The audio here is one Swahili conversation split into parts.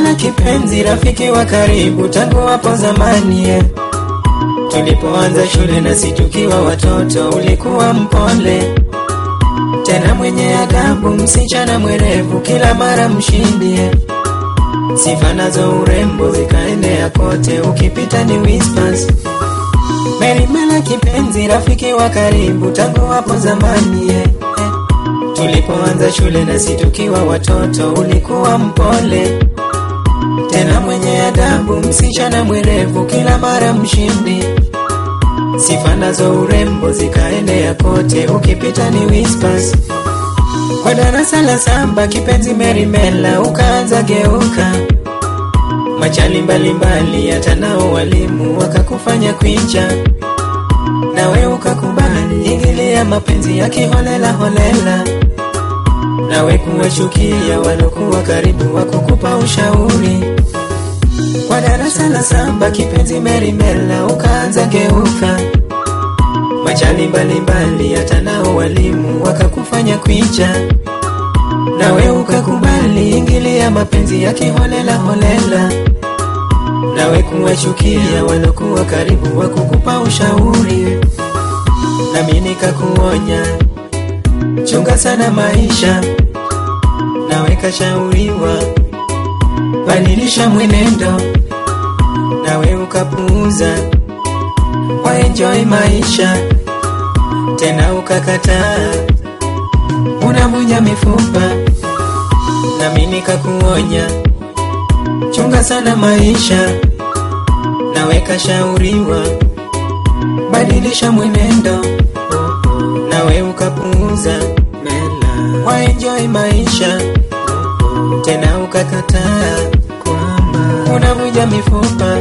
Merimela kipenzi, rafiki wa karibu tangu hapo zamani eh. Tulipoanza shule na si tukiwa watoto, ulikuwa mpole tena mwenye adabu, msichana mwerevu, kila mara mshindi eh. Sifa nazo urembo zikaenea kote, ukipita ni whispers. Merimela kipenzi, rafiki wa karibu tangu hapo zamani eh. eh. Tulipoanza shule na si tukiwa watoto, ulikuwa mpole tena mwenye adabu, msichana mwerevu, kila mara mshindi. Sifa nazo urembo zikaenea kote, ukipita ni whispers. Kwa darasa la saba, kipenzi Merimela, ukaanza geuka machali mbalimbali, hata nao walimu wakakufanya kwicha, nawe ukakubali ingilia mapenzi ya kiholela holela, nawe kuwachukia walokuwa karibu wakukupa ushauri. Kwa darasa la saba, kipenzi Merimela, ukaanza geuka machali mbalimbali, hata nao walimu wakakufanya kwicha, nawe ukakubali ingilia mapenzi ya kiholela holela, nawe kuwachukia walokuwa karibu wakukupa ushauri, nami nikakuonya, chunga sana maisha, nawe kashauriwa, badilisha mwenendo, nawe ukapuuza, waenjoy maisha, tena ukakataa, unavunja mifupa, nami nikakuonya, chunga sana maisha, nawe kashauriwa, badilisha mwenendo, nawe ukapuuza, waenjoy maisha, tena ukakataa, unavunja mifupa.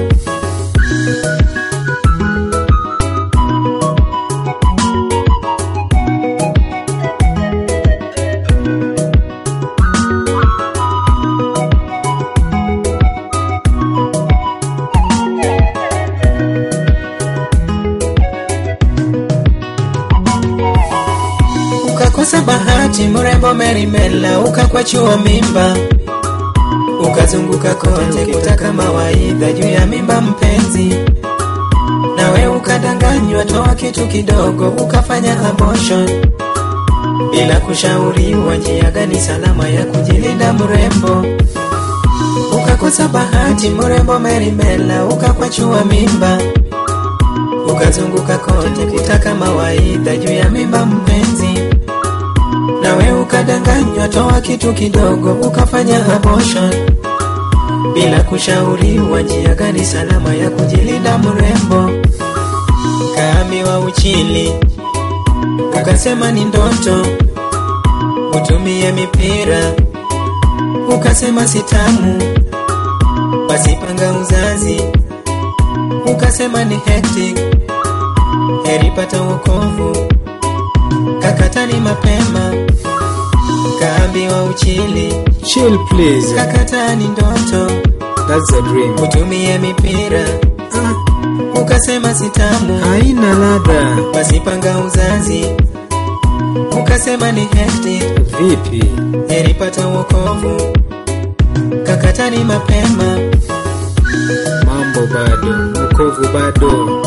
ukakosa bahati, mrembo Merimela, ukakwachua mimba, ukazunguka kote kutaka mawaidha juu ya mimba mpenzi, nawe ukadanganywa, toa kitu kidogo, ukafanya abortion bila kushauriwa njia gani salama ya kujilinda mrembo. Ukakosa bahati, mrembo Merimela, ukakwachua mimba, ukazunguka kote kutaka mawaidha juu ya mimba mpenzi nawe ukadanganywa, toa kitu kidogo, ukafanya abortion bila kushauriwa njia gani salama ya kujilinda mrembo. Kaambiwa uchili, ukasema ni ndoto, utumie mipira, ukasema sitamu, wasipanga uzazi, ukasema ni hectic, heri pata wokovu kakatani mapema, kaambiwa uchili, Chill please. kakatani ndoto, That's a dream. utumie mipira, ukasema sitamu, Haina ladha. wasipanga uzazi, ukasema ni hectic, Vipi? heri pata wokovu, kakatani mapema, Mambo bado. Wokovu bado.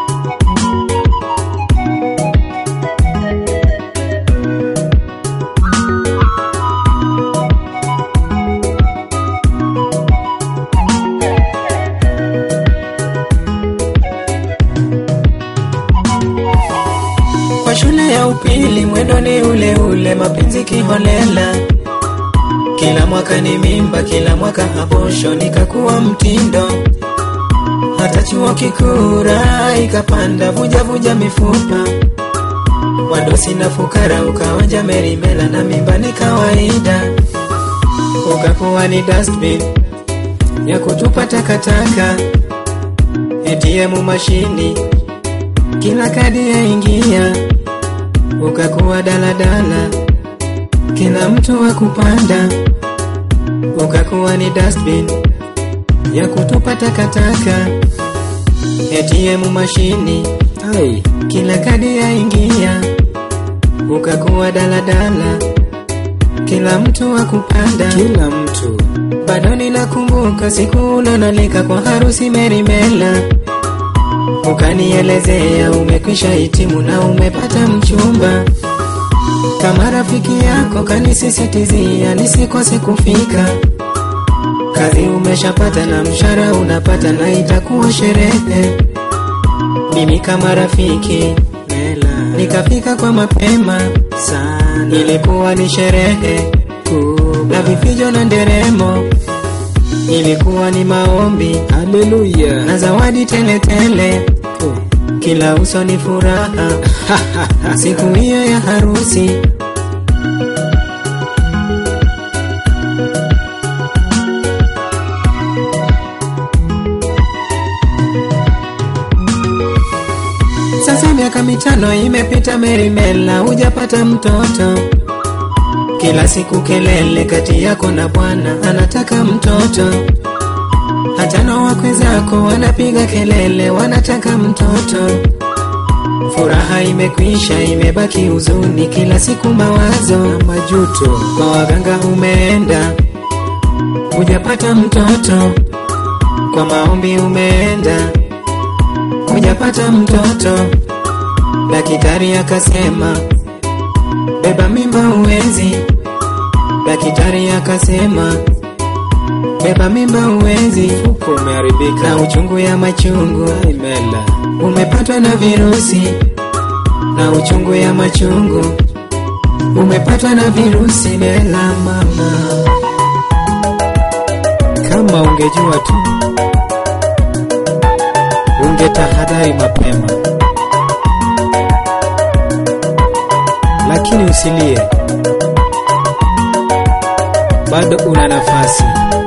kwa shule ya upili mwendo ni ule ule, mapenzi kiholela, kila mwaka ni mimba, kila mwaka habosho, nikakuwa mtindo hata chuo kikuu raha ikapanda, vuja vuja mifupa, wadosi na fukara, ukawanja Merimela na mimba ni kawaida, ukakuwa ni dustbin ya kutupa takataka, ATM mashini, kila kadi yaingia, ukakuwa daladala, kila mtu wa kupanda, ukakuwa ni dustbin ya kutupa takataka, ATM mashini, Ai, kila kadi yaingia, ukakuwa daladala, kila mtu wa kupanda, kila mtu. bado ninakumbuka siku ulonalika kwa harusi Merimela, ukanielezea umekwisha hitimu na umepata mchumba. Kama rafiki yako kanisisitizia nisikose kufika. Kazi umeshapata na mshahara unapata na itakuwa sherehe. Mimi kama rafiki nikafika kwa mapema sana, ilikuwa ni sherehe na vifijo na nderemo, ilikuwa ni maombi Haleluya. na zawadi teletele, kila uso ni furaha siku hiyo ya harusi. Sasa miaka mitano imepita, Merimela, hujapata mtoto. Kila siku kelele kati yako na bwana, anataka mtoto. Hata na wakwe zako wanapiga kelele, wanataka mtoto. Furaha imekwisha, imebaki huzuni, kila siku mawazo Majuto. kwa waganga umeenda, hujapata mtoto. Kwa maombi umeenda, hujapata mtoto. Daktari akasema beba mimba uwezi. Daktari akasema beba mimba uwezi, Uko umeharibika. na uchungu ya machungu Mela. umepatwa na virusi, na uchungu ya machungu umepatwa na virusi. Bela mama, Kama ungejua tu, ungetahadhari mapema, lakini usilie, bado una nafasi.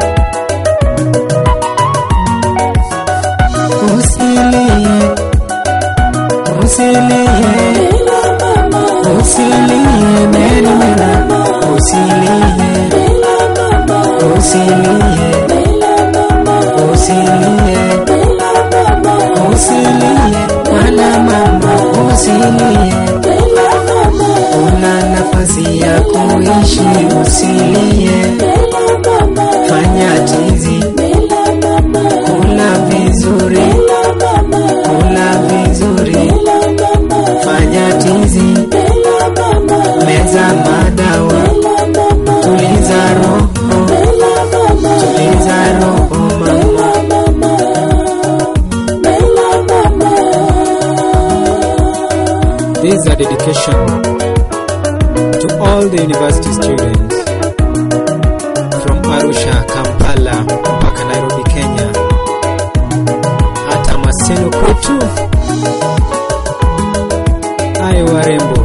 usilie, usilie, usilie, Merimela, usilie, usilie, usilie, usilie, wala mama, usilie, una nafasi ya kuishi, usilie, fanya tizi, kula vizuri, kula vizuri, fanya tizi, meza madawa, tuliza roho, tuliza roho mama. This is a dedication to all the university students from Arusha, Kampala mpaka Nairobi, Kenya, hata Maseno kwetu. Ayo warembo,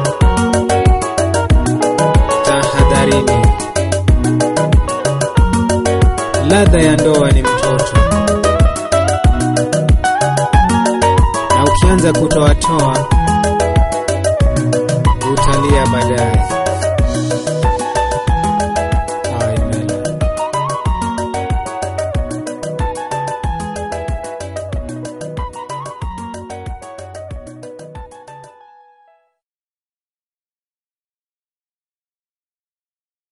tahadharini, ladha ya ndoa ni mtoto, na ukianza kutoatoa utalia baadaye.